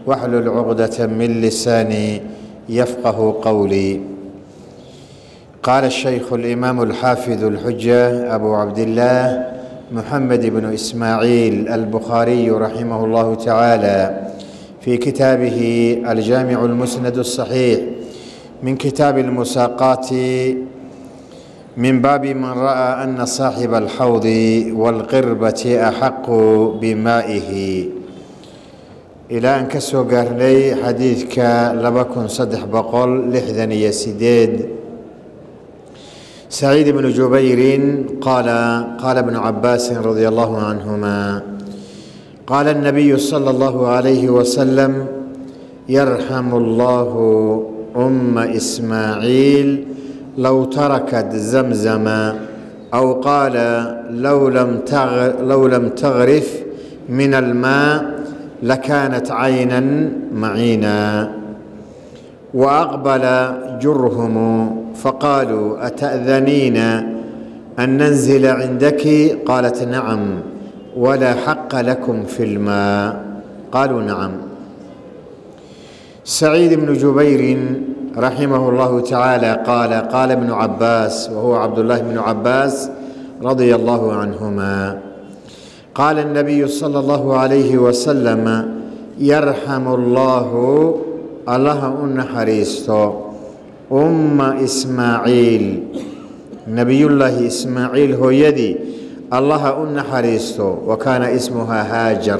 واحلل عقدة من لساني يفقه قولي قال الشيخ الإمام الحافظ الحجة أبو عبد الله محمد بن إسماعيل البخاري رحمه الله تعالى في كتابه الجامع المسند الصحيح من كتاب المساقات من باب من رأى أن صاحب الحوض والقربة أحق بمائه إلى أن كسو قارني حديثك لبكن صدح بقول لحذن يسيديد سعيد بن جبير قال قال ابن عباس رضي الله عنهما قال النبي صلى الله عليه وسلم يرحم الله أم إسماعيل لو تركت زمزم أو قال لو لم لو لم تغرف من الماء لكانت عينا معينا وأقبل جرهم فقالوا أتأذنين أن ننزل عندك قالت نعم ولا حق لكم في الماء قالوا نعم سعيد بن جبير رحمه الله تعالى قال قال ابن عباس وهو عبد الله بن عباس رضي الله عنهما قال النبي صلى الله عليه وسلم يرحم الله الله النحريستو أم إسماعيل نبي الله إسماعيل هو يدي الله النحريستو وكان اسمها هاجر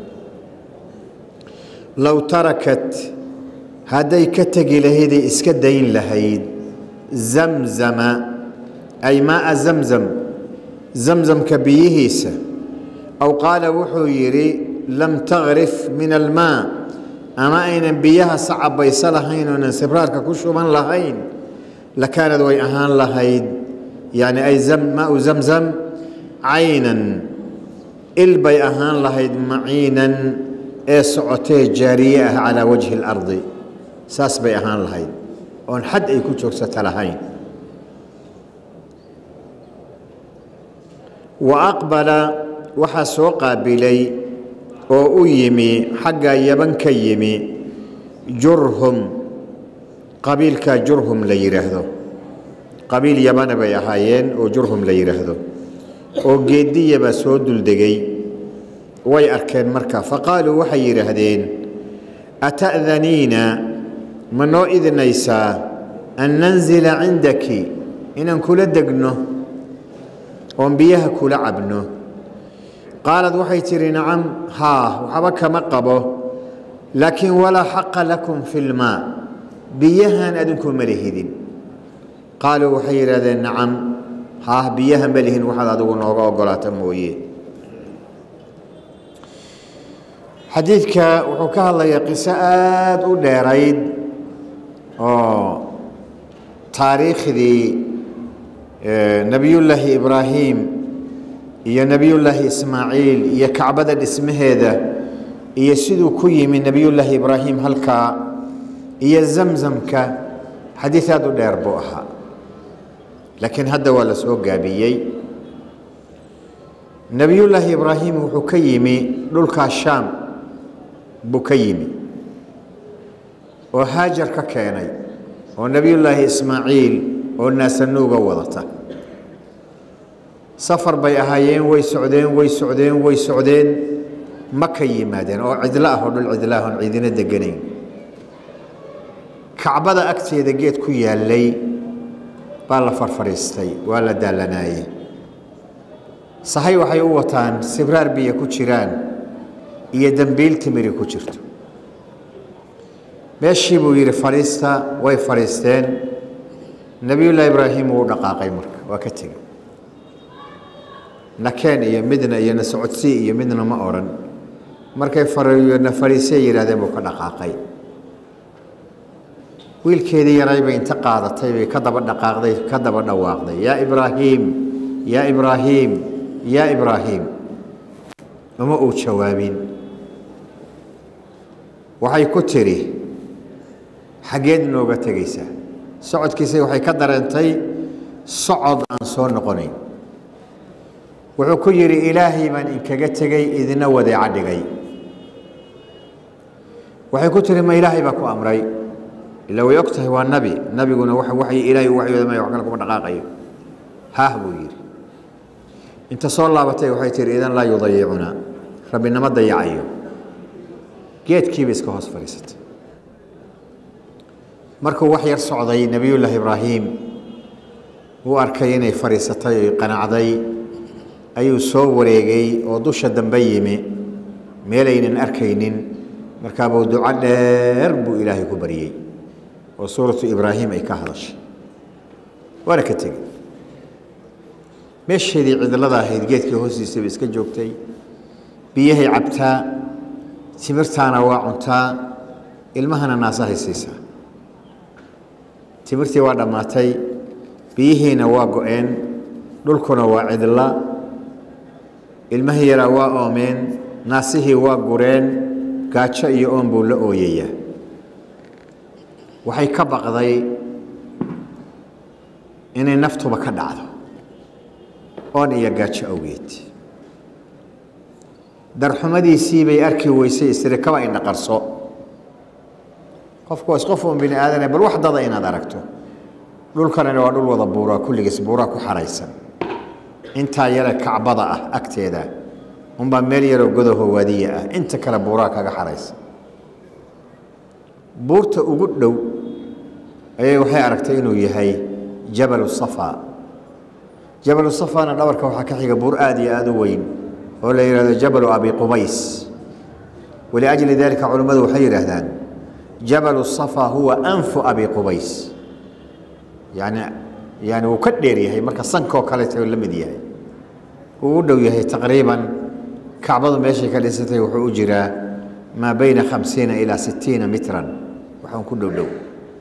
لو تركت hadday ka tegi lahayday iska dayn lahayd zamzama ay maaa zamzam zamzamka biyihiisa aw qaala wuxuu yidhi lam tagrif min almaa ama aynan biyaha sacabayso lahayn oonan sibraarka ku shuban lahayn lakaanad way ahaan lahayd yani ay maau zamzam caynan il bay ahaan lahayd maciinan ee socotee jaariye ah calaa wajhi اlardi saas bay ahaan lahayd oon xad ay ku joogsata lahayn wa aqbala waxaa soo qaabilay oo u yimi xagga yaban ka yimi jurhum qabiilka jurhum la yidhaahdo qabiil yabana bay ahaayeen oo jurhum la yidhaahdo oo geediyaba soo duldegay way arkeen marka faqaaluu waxay yidhaahdeen ata'daniina ma noo idinaysaa an nanzila cindaki inaan kula degno oon biyaha kula cabno qaalad waxay tidhi nacam haa waxba kama qabo laakiin walaa xaqa lakum fi lmaa biyahan adinku ma lihidin qaaluu waxay yidhahdeen nacam haah biyaha ma lihin waxaad adigu nooga ogolaata mooye xadiidka wuxuu ka hadlayaa qiso aada u dheerayd oo taariikhdii nebiyullaahi ibraahim iyo nebiyullaahi ismaaciil iyo kacbada dhismaheeda iyo siduu ku yimi nebiyullaahi ibraahim halkaa iyo zamzamka xadiid aada u dheer buu ahaa laakiin hadda waa la soo gaabiyey nebiyullaahi ibraahim wuxuu ka yimi dhulkaa shaam buu ka yimi oo haajar ka keenay oo nebiyullaahi ismaaciil oo naasanuuga wadata safar bay ahaayeen way socdeen way socdeen way socdeen ma ka yimaadeen oo cidlo ah oo dhul cidlo ah oon ciidina deganayn kacbada agteeda geed ku yaallay baa la farfadhiistay waa la daallanaaye sahay waxay u wataan sibraar biyo ku jiraan iyo dembiil timiri ku jirto meeshii buu yidhi fadhiista way fadhiisteen nebiyullaahi ibraahim wuu dhaqaaqay marka waa ka tegey nakeen iyo midna iyo na socodsii iyo midna ma odhan markay na fadhiisay yidhahdeen buu ka dhaqaaqay wiilkeedii yaray bay inta qaadatay bay ka daba dhaqaaqday ka daba dhawaaqday yaa ibraahiim yaa ibraahiim yaa ibraahiim uma uu jawaabin waxay ku tidhi xaggeed nooga tegaysaa socodkiisa waxay ka dareentay socod aan soo noqonayn wuxuu ku yidhi ilaahay baan inkaga tegey idina wadeeca dhigay waxay ku tiri ma ilaahay baa ku amray ila way og tahay waa nabi nabiguna wa waxyi ilaahay u waxyooda maya wax kale kuma dhaqaaqayo haah buu yidhi inta soo laabatay waxay tihi idan laa yudayicuna rabbinama dayacayo geedkiiba iska hoos fadhiisatay markuu wax yar socday nebiyullaahi ibraahim uu arkay inay fadhiisatay oy qanacday ayuu soo wareegay oo dusha dambe yimi meelaynan arkaynin markaabuu duco dheer buu ilaahay ku baryey oo suuratu ibraahim ay ka hadashay waana ka tegey meesheedii cidlada ahayd geedkii hoostiisa bay iska joogtay biyahay cabtaa timirtaana waa cuntaa ilmahana naasahay siisaa timirtii waa dhammaatay biyihiina waa go-een dhulkuna waa cidla ilmahii yaraa waa oomeen naasihii waa gureen gaajo iyo oon buu la ooyayaa waxay ka baqday inay naftuba ka dhacdo oon iyo gaajo awgeed darxumadiisii bay arki weysay istiri kaba indha qarso qofku waa isqof uun bini aadane bal wax dada inaad aragto dhulkanani waa dhul wada buuraa kulligiis buuraa ku xaraysan intaa yare kacbada ah agteeda unbaa meel yaroo godaho waadiya ah inta kale buuraa kaga xaraysan buurta ugu dhow ayay waxay aragtay inuu yahay jabalu safa jabalu safana dhabarka waxaa ka xiga buur aada iyo aada u weyn oo la yidhahdo jabalu abi qubays waliajli dalika culimmadu waxay yidhaahdaan jabalu safa huwa anfu abi qubays yani yani wuu ka dheer yahay marka sankoo kaleeta la mid yahay wuu u dhow yahay taqriiban kacbadu meeshay ka dhisatay wuxuu u jiraa maa bayna khamsiina ilaa sittiina mitran waxaan ku dhow dhow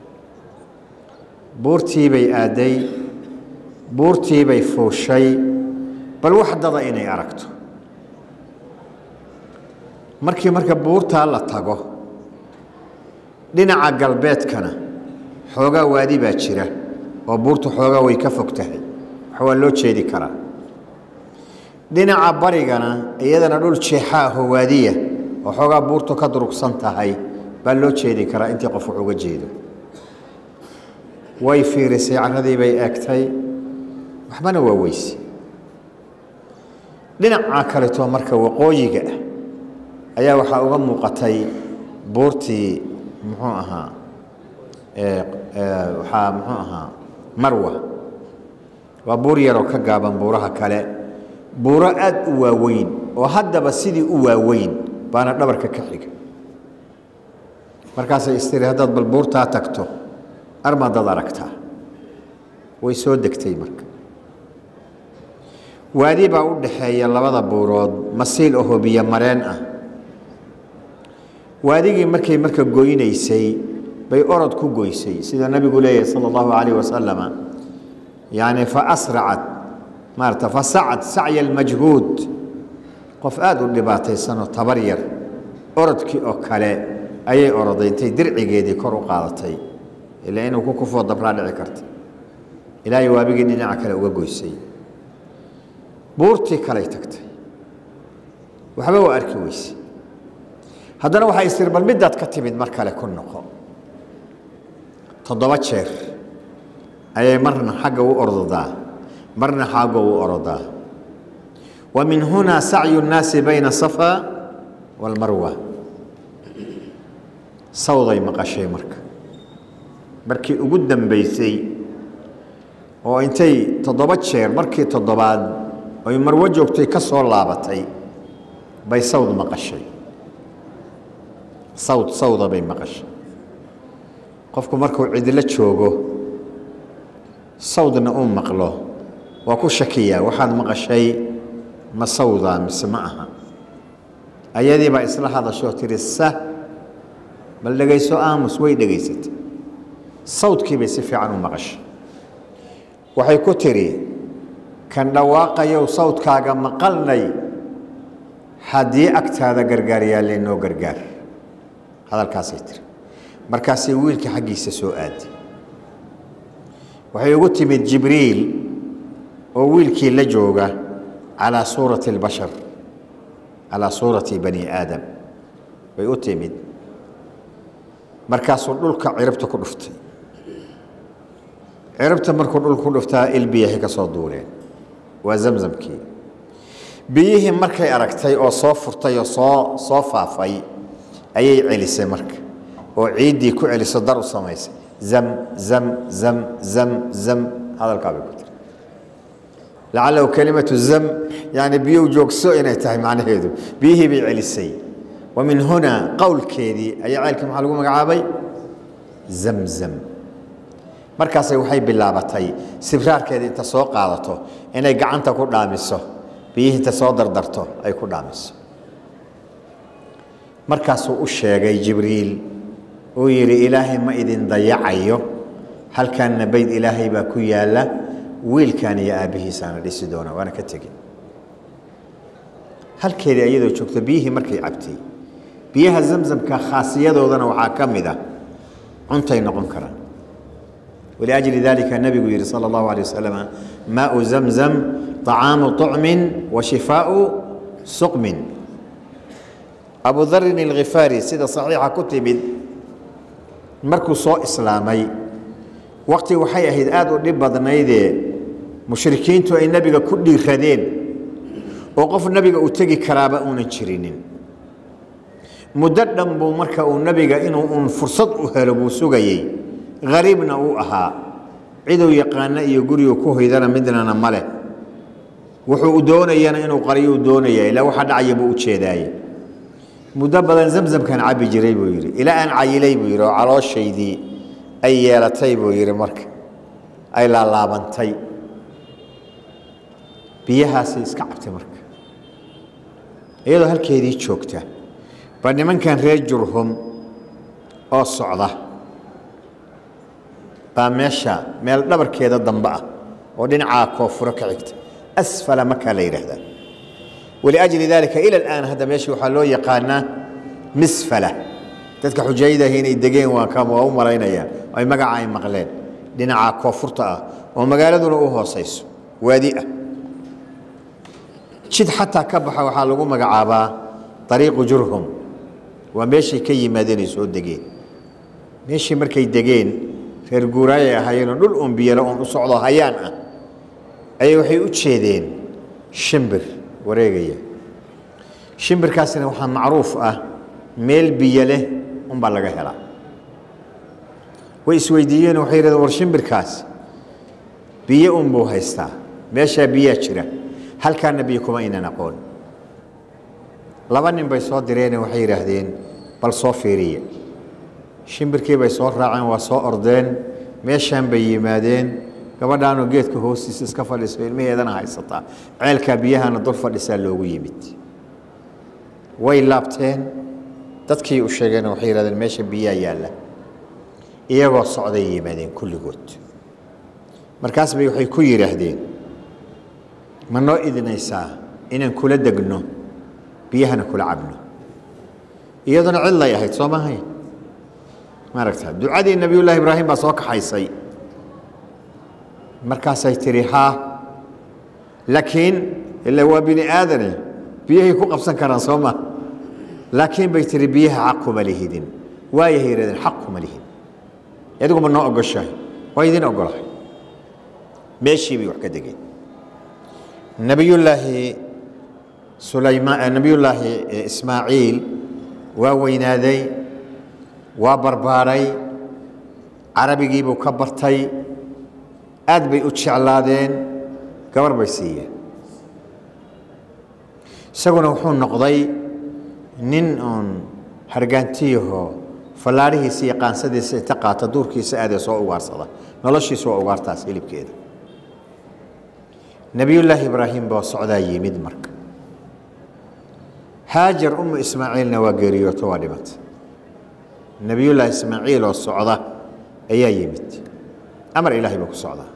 buurtii bay aadday buurtii bay fuushay bal wax dada inay aragto markii marka buurtaa la tago dhinaca galbeedkana xoogaa waadi baa jira oo buurtu xoogaa way ka fog tahay wax waa loo jeedi karaa dhinaca barigana iyadana dhul jeexaahoo waadiya oo xoogaa buurtu ka durugsan tahay baa loo jeedi karaa intii qof wax uga jeedo way fiirisay carradii bay eegtay waxbana waa weyse dhinaca kaleto marka waqooyiga ah ayaa waxaa uga muuqatay buurtii muxuu ahaa waxaa muxuu ahaa marwa waa buur yaroo ka gaaban buuraha kale buuro aad u waaweyn oo haddaba sidii u waaweyn baana dhabarka ka xiga markaasay istiri haddaad bal buurtaa tagto armadaad aragtaa way soo degtay marka waadi baa u dhaxeeya labada buurood masiil ahoo biyo mareen ah waadigii markay marka goynaysay bay orod ku goysay sida nabigu leeyahay sala allahu calayh wasalama yani fa asracat maarata fasacad sacya almajhuud qof aada u dhibaataysanoo tabar yar orodkii oo kale ayay oroday intay dircigeedii kor u qaadatay ilaa inuu ku kufoo dabraa dhici karta ilaahay waabigii dhinaca kale uga goysay buurtii kaley tagtay waxba waa arki weyse haddana waxay istiri bal middaad ka timid mar kale ku noqo toddoba jeer ayay marna xagga u ordadaa marna xagga u orodaa wa min hunaa sacyu nnaasi bayna safa waalmarwa sawday maqashay marka markii ugu dambaysay oo intay toddoba jeer markii toddobaad oy marwo joogtay ka soo laabatay bay sawd maqashay sawd sawda bay maqashay qofku markuu cidlo joogo sawdna uu maqlo waa ku shakiyaa waxaad maqashay ma sawdaa mise ma aha ayadii baa isla hadashoo tihi sah bal dhegayso aamus way dhegaysatay sawdkii bay si fiican u maqashay waxay ku tidhi kan dhawaaqayow sawdkaaga maqalnay haddii agtaada gargaar yaallee noo gargaar hadalkaasay tiri markaasay wiilka xaggiisa soo aaday waxay ugu timid jibriil oo wiilkii la jooga calaa suurati اlbashar calaa suurati bani aadam bay u timid markaasuu dhulka ciribta ku dhuftay ciribta markuu dhulka ku dhuftaa il biyahay ka soo duuleen waa zamzamkii biyihii markay aragtay oo soo furtay oo soo soo faafay ayay celisay marka oo ciiddii ku celiso dar u samaysay zam zam zam zam zam hadalkaa bay ku tiri lacalahu kelimatu zam yani biyuu joogso inay tahay macnaheedu biyihii bay celisay wa min hunaa qowlkeedii ayaa ceelkii maxaa lagu magacaabay zamzam markaasay waxay bilaabatay sibraarkeedii inta soo qaadato inay gacanta ku dhaamiso biyihii inta soo dardarto ay ku dhaamiso markaasuu u sheegay jibriil uu yidhi ilaahay ma idin dayacayo halkaanna bayd ilaahay baa ku yaalla wiilkan iyo aabbihiisaana dhisi doona waana ka tegin halkeedii ayadoo joogto biyihii markay cabtay biyaha zamzamka khaasiyadoodana waxaa ka mid ah cuntay noqon karaan waliajli dalika nebigu yihi sala allahu alay wasalam maau zamzam طacaamu طucmin wa shifaau suqmin abu darin alkhifaari sida saxiixa ku timid markuu soo islaamay waqti waxay ahayd aada u dhib badnaydee mushrikiintu ay nebiga ku dhiiradeen oo qof nebiga u tegi karaaba uunan jirinin muddo dhan buu marka uu nebiga inuu uun fursad u helo buu sugayey hariibna uu ahaa ciduu yaqaano iyo gurigu ku hoydana midnana ma leh wuxuu doonayana inuu qariyuu doonaya ilaa waxa dhacaya buu u jeedaaye muddo badan zamzamkan cabbi jiray buu yidhi ilaa aan cayilay buu yidhi oo calooshaydii ay yeelatay buu yidhi marka ay laalaabantay biyahaasay iska cabtay marka iyadoo halkeedii joogta ba nimankan reer jurhum oo socda baa meesha meel dhabarkeeda dambe ah oo dhinacaa koonfuro ka xigta asfala makaa la yidhaahdaa waliajli daalika ila alaan hadda meesha waxaa loo yaqaanaa misfala dadka xujayadahi inay degeen waa ka waa u malaynayaan ay magaca ay maqleen dhinaca koonfurta ah oo magaaladuna u hoosayso waadi ah jid xataa ka baxa waxaa lagu magacaabaa ariiqu jurhum waa meeshay ka yimaadeen ay soo degeen meeshii markay degeen reer guuraayay ahaayeenoo dhul un biyalo un u socdo hayaan ah ayay waxay u jeedeen shimbir wareegaya shimbirkaasina waxaa macruuf ah meel biyo leh unbaa laga helaa way isweydiiyeen waxay yidhahdeen war shimbirkaas biyo unbuu haystaa meeshaa biyaa jira halkaana biyo kuma aynan aqoon laba nin bay soo direene waxay yidhaahdeen bal soo fiiriya shimbirkii bay soo raaceen waa soo ordeen meeshaan bay yimaadeen gabadhaanoo geedka hoostiisa iska fadhiso ilmaheedana haysataa ceelkaa biyahana dul fadhisaa loogu yimid way laabteen dadkii u sheegeen waxay yidhahdeen meesha biyaa yaalla iyagoo socday yimaadeen kulligood markaas bay waxay ku yidhaahdeen ma noo idinaysaa inaan kula degno biyahana kula cabno iyaduna cidlay ahayd soo maahayn maaragta ducadii nebiyullaahi ibraahim baa soo kaxaysay markaasay tihi haa laakiin ila waa bini aadane biyahay ku qabsan karaan soo ma laakiin bay tihi biyaha xaq kuma lihidin waayahay yidhahdeen xaq kuma lihid adiguma noo ogoshahay waa idin ogolahay meeshii bay wax ka degeen nebiyullaahi sulaymaan nebiyullaahi ismaaciil waa weynaaday waa barbaaray carabigii buu ka bartay aad bay u jeclaadeen gabar bay siiyeen isaguna wuxuu noqday nin uun hargaantiyahoo fallaarihiisa iyo qaansadiisa inta qaata duurkiisa aadee soo ugaarsada noloshiisu waa ugaartaas hilibkeeda nebiyullaahi ibraahim baa socdaa yimid marka haajar umu ismaaciilna waa geeriyooto waa dhimata nebiyullaahi ismaaciil oo socda ayaa yimid amar ilaahay buu ku socdaa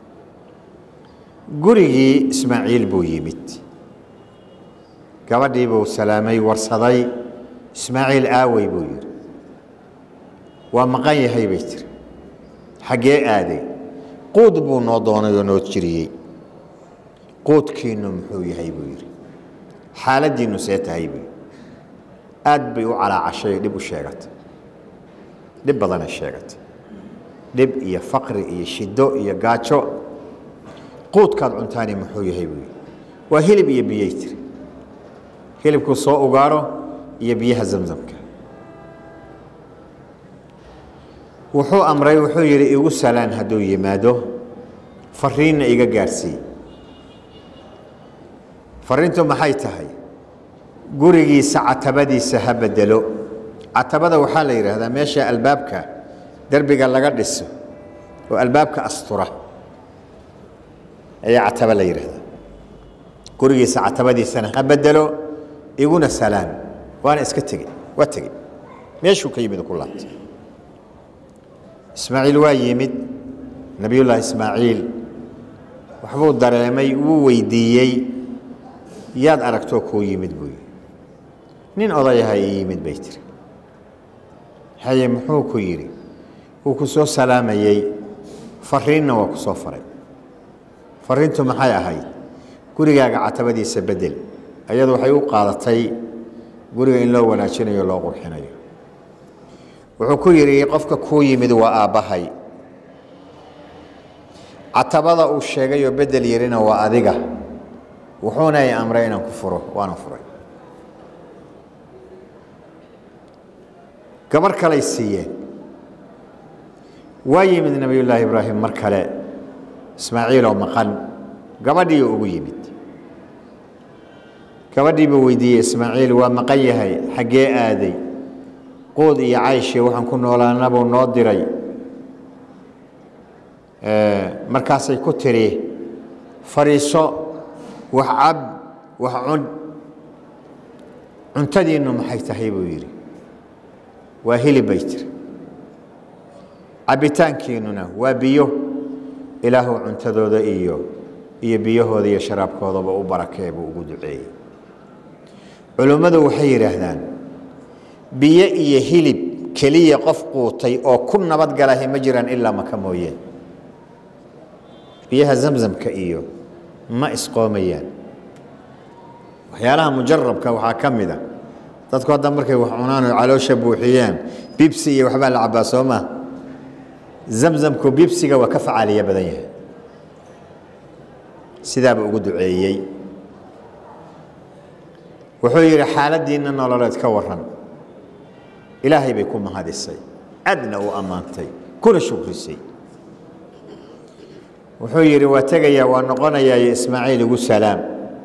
gurigii ismaaciil buu yimid gabadhii buu salaamay warsaday ismaaciil aawey buu yidhi waa maqan yahay bay tiri xaggee aaday quud buu noo doonay oo noo jiriyey quudkiinnu muxuu yahay buu yidhi xaaladdiinnu see tahay buu yidhi aad bay u calaacashay dhib u sheegatay dhib badanay sheegatay dhib iyo faqri iyo shido iyo gaajo quudkaad cuntaani muxuu yahay buu yidhi waa hilib iyo biyay tiri hilibkuu soo ugaaro iyo biyaha zamzamka wuxuu amray wuxuu yidhi igu salaan hadduu yimaado fariinna iga gaarsiiy fariintu maxay tahay gurigiisa catabadiisa ha bedelo catabada waxaa la yidhaahdaa meesha albaabka derbiga laga dhiso oo albaabka astura ayaa cataba la yidhaahdaa gurigiisa catabadiisana ha bedelo iguna salaan waana iska tegey waa tegey meeshuu ka yimid ku laabtay ismaaciil waa yimid nebiyullaahi ismaaciil waxbuu dareemay wuu weydiiyey yaad aragtoo kuu yimid buu yidhi nin odayaha ii yimid bay tiri haye muxuu ku yidhi wuu ku soo salaamayey fariinna waa ku soo faray fariintu maxay ahayd gurigaaga catabadiisa bedel ayadu waxay u qaadatay guriga in loo wanaajinayo loo qurxinayo wuxuu ku yidhi qofka kuu yimid waa aabbahay catabada uu sheegayoo bedel yirina waa adiga wuxuuna i amray inaan ku furo waana furay gabar kaley siiyeen waa yimid nebiyullaahi ibraahim mar kale ismaaciiloo maqan gabadhiiuu ugu yimid gabadhiibuu weydiiyey ismaaciil waa maqan yahay xaggee aaday quud iyo cayshii waxaan ku noolaanabuu noo diray markaasay ku tiri fadhiiso wax cab wax cun cuntadiinnu maxay tahay buu yidhi waa hilib bay tiri cabbitaankiinnuna waa biyo ilaahu cuntadooda iyo iyo biyahooda iyo sharaabkoodaba u barakee buu ugu duceeyey culummadu waxay yidhaahdaan biyo iyo hilib keliya qof quutay oo ku nabadgalahi ma jiraan ilaa maka mooyeen biyaha zamzamka iyo ma isqoomayaan waxyaalaha mujarabka waxaa ka mid a dadku hadda markay wax cunaan oo caloosha buuxiyaan bibsi iyo waxbaa la cabbaa soo maa zamzamku bibsiga waa ka facaaliya badan yahay sidaaba ugu duceeyey wuxuu yidhi xaaladdiinna nololeed ka waran ilaahay bay ku mahadisay adna u ammaantay kuna shukrisay wuxuu yidhi waa tegayaa waa noqonayaa ismaaciil igu salaam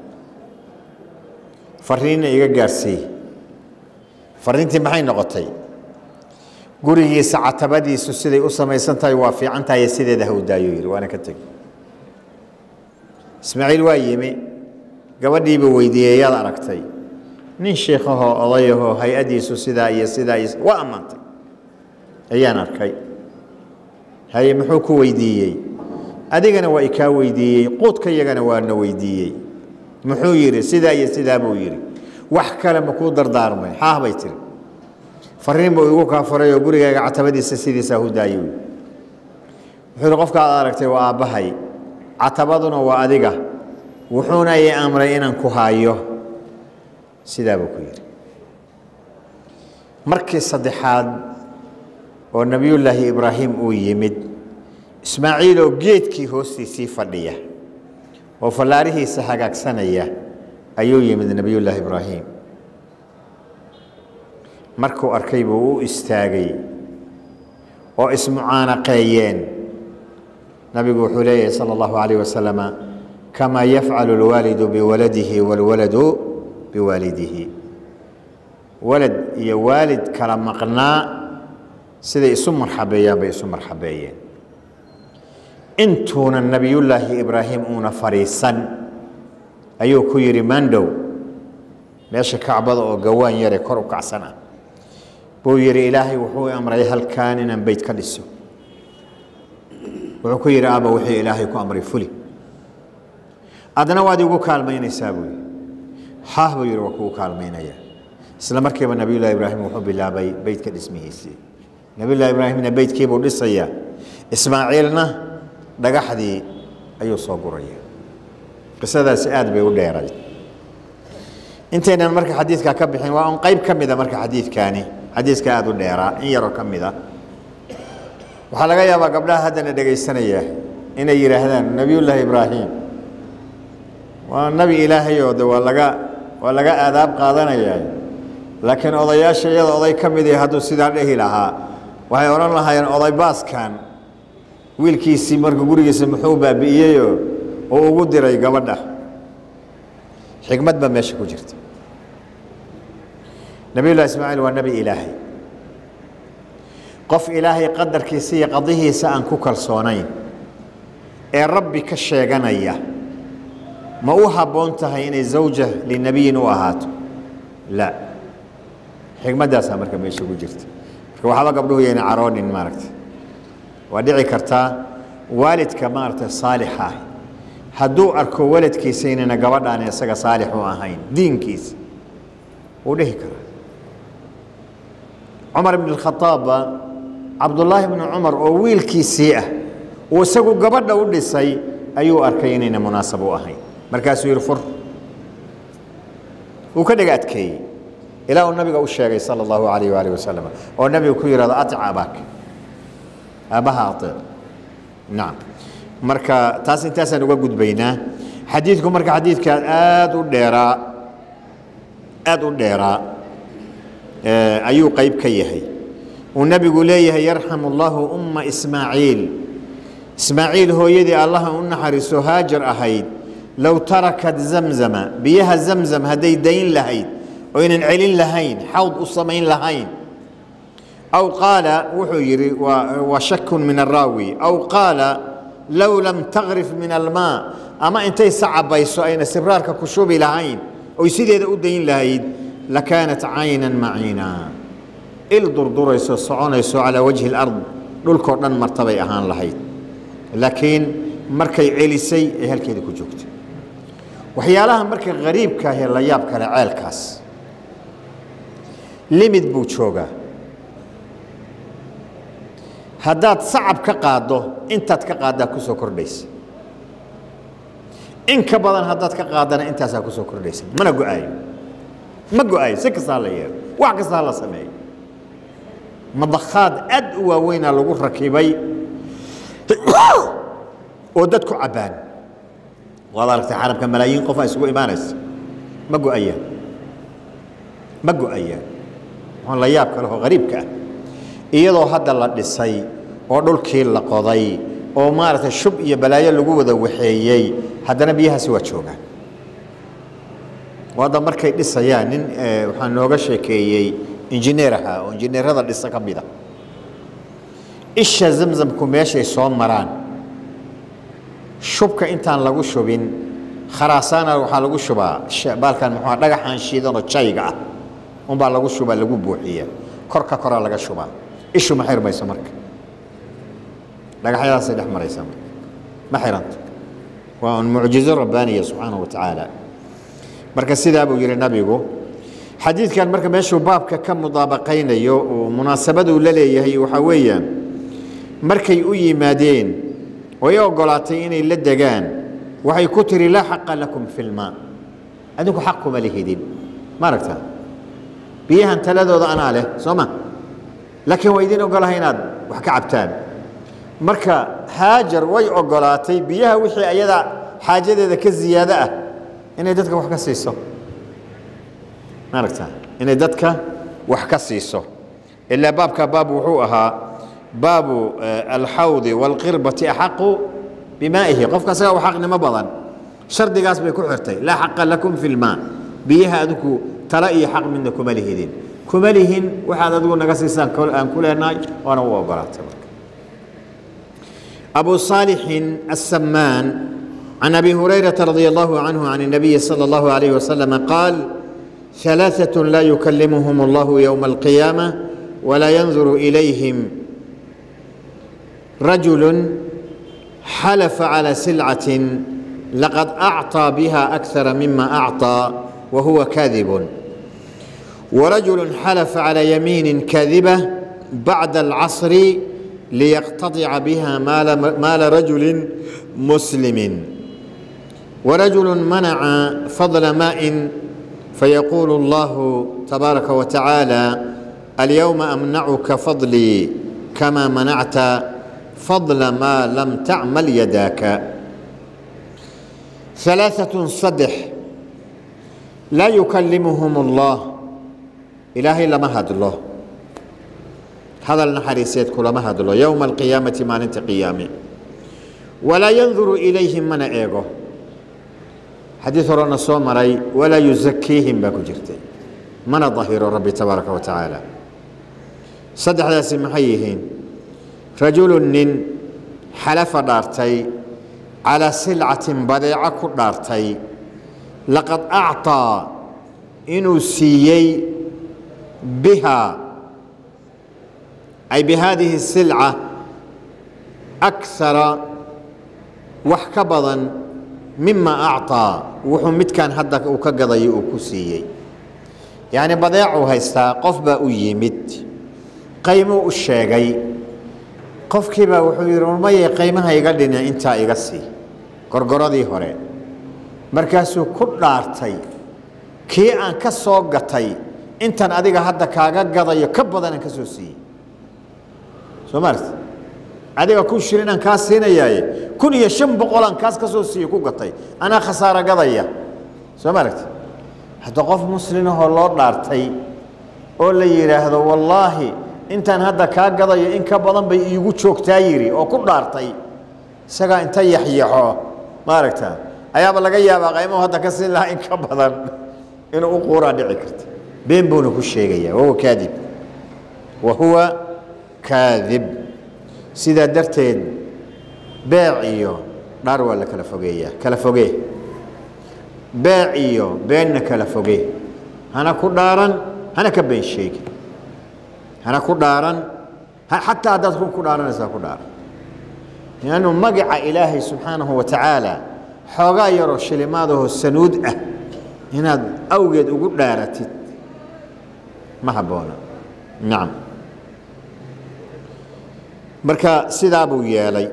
fariinna iga gaarsii fariintii maxay noqotay gurigiisa catabadiisu siday u samaysan tahay waa fiican tahay sideeda ha u daayuu yidhi waana ka tegi ismaaciil waa yimi gabadhiibuu weydiiyey yaad aragtay nin sheekhahoo odayahoo hay-addiisu sidaa iyo sidaa iyo waa ammaantay ayaan arkay haye muxuu ku weydiiyey adigana waa ikaa weydiiyey quudka yagana waana weydiiyey muxuu yidhi sidaa iyo sidaa buu yidhi wax kale ma kuu dardaarmay xaah bay tiri fariin buu igu kaa faray oo gurigaaga catabadiisa sidiisaa hu daayey wuxuu yidhi qofka aad aragtay waa aabbahay catabaduna waa adiga wuxuuna ii amray inaan ku haayo sidaa buu ku yidhi markii saddexaad oo nebiyullaahi ibraahim uu yimid ismaaciiloo geedkii hoostiisii fadhiya oo fallaarihiisa hagaagsanaya ayuu yimid nebiyullaahi ibraahim markuu arkay buu u istaagay oo ismucaanaqeeyeen nabigu wuxuu leeyahay sala allahu calayh wasalama kamaa yafcalu alwaalidu biwaladihi waalwaladu biwaalidihi walad iyo waalid kala maqnaa siday isu marxabeeyaan bay isu marxabeeyeen intuuna nebiyullaahi ibraahim uuna fadhiisan ayuu ku yidhi mandhow meesha kacbada oo gawaan yare kor u kacsan ah buu yidhi ilaahay wuxuu amray halkaan inaan beyt ka dhiso wuxuu ku yidhi aaba wixii ilaahay ku amray fuli adna waad igu kaalmaynaysaa buu yidhi haah buu yidhi waa kugu kaalmaynaya isla markiiba nebiyullahi ibraahim wuxuu bilaabay beytka dhismihiisii nebiyullahi ibraahimna beytkiibuu dhisayaa ismaaciilna dhagaxdii ayuu soo guraya qisadaasi aad bay u dheeray intaynan marka xadiidkaa ka bixin waa un qayb ka mida marka xadiidkaani xadiiska aada u dheeraa in yaroo ka mida waxaa laga yaabaa gabdhaha haddana dhegaysanaya inay yidhaahdaan nebiyullaahi ibraahim waa nebi ilaahayoo de waa laga waa laga aadaab qaadanayaa laakiin odayaasha iyada oday ka mid ihi hadduu sidaa dhehi lahaa waxay odhan lahaayeen oday baaskan wiilkiisii marka gurigiisa muxuu baabi'iyeyoo oo ugu diray gabadha xikmad baa meesha ku jirta nebiyullahi ismaaciil waa nebi ilaahay qof ilaahay qadarkiisa iyo qadihiisa aan ku kalsoonayn ee rabbi ka sheeganaya ma u habboon tahay inay zawja linabiyin u ahaato la xikmaddaasaa marka meesha ku jirta marka waxba gabdhuhu yayna caroonin maaragta waa dhici kartaa waalidka maaragta saalixa ah hadduu arko waladkiisa inayna gabadhaan isaga saalix u ahayn diinkiisa wuu dhihi karaa cumar ibn اkhaaabba cabdullaahi bni cumar oo wiilkiisii ah uu isagu gabadha u dhisay ayuu arkay inayna munaasab u ahayn markaasuu yihi fur wuu ka dhega adkeeyey ilaa uu nabiga u sheegay sala allahu alayh waalih wasalam oo nabiga ku yihahdo atic abaak aabbaha atic nacam marka taas intaasaan uga gudbaynaa xadiidku marka xadiidkaa aada u dheeraa aada u dheeraa ayuu qayb ka yahay uu nebigu leeyahay yarxamu allahu umma ismaaciil ismaaciil hooyadii allaha u naxariiso haajar ahayd low tarakat zamzama biyaha zamzam hadday dayn lahayd oynan celin lahayn xawd u samayn lahayn aw qaala wuxuu yidhi waa shakun min araawi aw qaala low lam takrif min almaa ama intay sacabayso ayna sibraarka ku shubi lahayn oy sideeda u dayn lahayd lakaanat caynan maciina il durdurayso soconayso calaa wajhi alard dhulkoo dhan martabay ahaan lahayd laakiin markay celisay ay halkeeda ku joogtay waxyaalaha marka hariibka ahee la yaab kale ceelkaas limid buu joogaa haddaad sacab ka qaaddo intaad ka qaaddaa ku soo kordhaysa in ka badan haddaad ka qaaddana intaasaa ku soo kordhaysa mana go-aayo ma go-aayo si kastaa la yeelo wax kastaa la sameeyo madakhaad aad u waaweynaa lagu rakibay oo dad ku cabbaan waad aragtay xarabka malaayiin qof a isugu imaanaysa ma go-ayaan ma go-ayaan waxaan la yaab kale oo hariibka ah iyadoo hadda la dhisay oo dhulkii la qoday oo maaragtay shub iyo balaayo lagu wada waxeeyey haddana biyahaasi waa joogaan hadda markay dhisayaan nin waxaa nooga sheekeeyey injineer ahaa oo injineerada dhisa ka mida isha zamzamku meeshay soo maraan shubka intaan lagu shubin kharaasana waxaa lagu shubaa baalkan muxua dhagaxaan shiidanoo jayga ah unbaa lagu shubaa lagu buuxiya korka koraa laga shubaa ishu ma xirmayso marka dhagaxyadaasay dhex maraysaa marka ma xiranto waa un mucjizo rabbaaniya subxaanahu wa tacaala marka sidaa buu yihi nabigu xadiidkan marka meeshuu baabka ka mudaabaqaynayo oo munaasabaduu la leeyahay waxaa weeyaan markay u yimaadeen oy ogolaatay inay la degaan waxay ku tiri laa xaqa lakum fi lmaa adinku xaq kuma lihidin ma aragtaa biyahan taladooda anaa leh soo ma laakiin waa idin ogolahay inaad wax ka cabtaan marka haajar way ogolaatay biyaha wixii ayada xaajadeeda ka ziyaado ah inay dadka wax ka siiso ma aragtaa inay dadka wax ka siiso ilaa baabka baab wuxuu ahaa baabu alxawdi wاlqirbati axaqu bimaa'ihi qofka asaga u xaqnimo badan shardigaas bay ku xirtay laa xaqa lakum fi lmaa biyaha adigu tala iyo xaq midna kuma lihidin kuma lihin waxaad adigu naga siisaan aan ku leenahay waana u ogolaatay marka abu صaalixin aلsamaan can abi hurayrata radi allahu canhu can الnabiyi salى اllahu alayh wasalam qaal ثalaaثaة laa yukalimuhum اllahu ywma اlqiyaamة walaa yanzuru ilayhim رجل حلف على سلعة لقد أعطى بها أكثر مما أعطى وهو كاذب ورجل حلف على يمين كاذبة بعد العصر ليقتطع بها مال, مال رجل مسلم ورجل منع فضل ماء فيقول الله تبارك وتعالى اليوم أمنعك فضلي كما منعت fadla maa lam tacmal yadaaka ثalaaثaة saddex laa yukallimuhum اllah ilaahay lama hadlo hadal naxariiseed kulama hadlo yowma alqiyaamati maalinta qiyaame walaa yanduru ilayhim mana eego xadiid horena soo maray walaa yusakiihim baa ku jirtay mana dahiro rabbi tabaaraka wa tacaala saddexdaasi maxay yihiin rajulu nin xalafa dhaartay calaa silcatin badeeco ku dhaartay laqad acطaa inuu siiyey biha ay bihadihi silca akara wax ka badan mima acطaa wuxuu midkan hadda uu ka gadayo uu ku siiyey yacni badeecuu haystaa qof baa u yimid qaymuu u sheegay qofkiibaa wuxuu yidhi warmayay qaymaha iga dhina intaa iga sii gorgoradii hore markaasuu ku dhaartay kii aan ka soo gatay intan adiga hadda kaaga gadayo ka badanaan ka soo siiyey soo maarta adiga kun shilin aan kaa siinayaaye kun iyo shan boqolaan kaas ka soo siiye ku gatay anaa khasaaro gadaya soo maaragta hadda qof muslimahoo loo dhaartay oo la yidhaahdo wallaahi intaan hadda kaa gadayo in ka badan bay iigu joogtaa yidhi oo ku dhaartay isagaa inta yaxyaxo maaragta ayaaba laga yaabaa qaymuhu hadda ka siin lahaa in ka badan inuu u quuraa dhici karta been buuna ku sheegaya wahuwa kaadib wa huwa kaadib sidaa darteed beec iyo dhaar waa la kala fogeeyaa kala fogee beec iyo beenna kala fogee hana ku dhaaran hana ka been sheegi hana ku dhaaran xataa haddaad run ku dhaaranaysaa ku dhaaran liannu magaca ilaahay subxaanahu wa tacaala xoogaa yaroo shilimaadahoo sanuud ah inaad awgeed ugu dhaaratid ma habboona nacam marka sidaa buu yeelay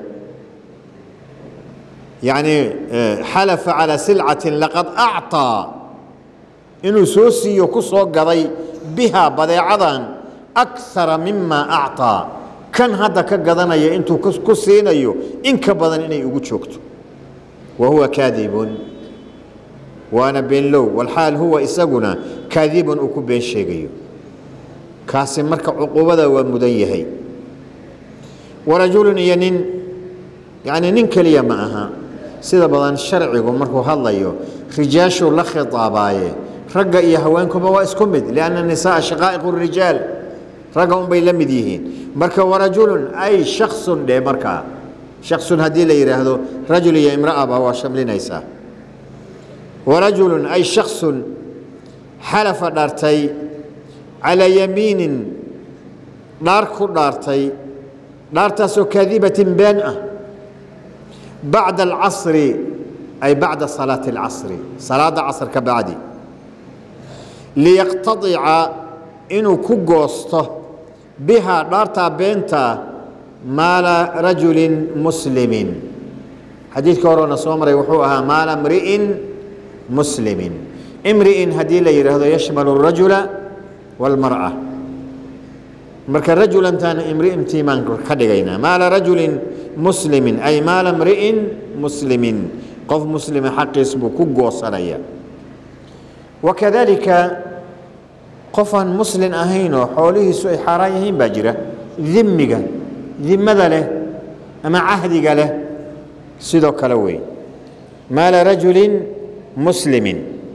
yacni xalafa calaa silcatin laqad acطaa inuu soo siiyo ku soo gaday bihaa badeecadan akara mima acطaa kan hadda ka gadanaya intuu ku siinayo in ka badan inay ugu joogto wa huwa kaadibun waana beenlow walxaal huwa isaguna kaadibun uu ku been sheegayo kaasi marka cuquubada waa mudan yahay warajulun iyo nin yacni nin keliya ma aha sida badan sharcigu markuu hadlayo rijaashuu la khitaabaaye ragga iyo haweenkuba waa isku mid lianna nisaaa shaqaa'iqu rijaal ragga unbay la mid yihiin marka warajulun ay shaksun dhe markaa shaksun haddii la yidhaahdo rajul iyo imra'aba waa shamlinaysaa warajulun ay shaksun xalafa dhaartay calaa yamiinin dhaar ku dhaartay dhaartaasoo kaadibatin been ah bacda alcasri ay bacda salaati alcasri salaadda casr ka bacdi liyaqtadica inuu ku goosto bihaa dhaartaa beentaa maala rajulin muslimin xadiidka horena soo maray wuxuu ahaa maala mri'in muslimin imri'in haddii la yidhaahdo yashmalu الrajula wاlmar'a marka rajulantaana imri'intii baan ka dhigaynaa maala rajulin muslimin ay maala mri'in muslimin qof muslima xaqiis buu ku goosanaya wakadalika qofaan muslin ahaynoo xoolihiisu ay xaaraan yihiin baa jira dimiga dimada leh ama cahdiga leh sidoo kale wey maala rajulin muslimin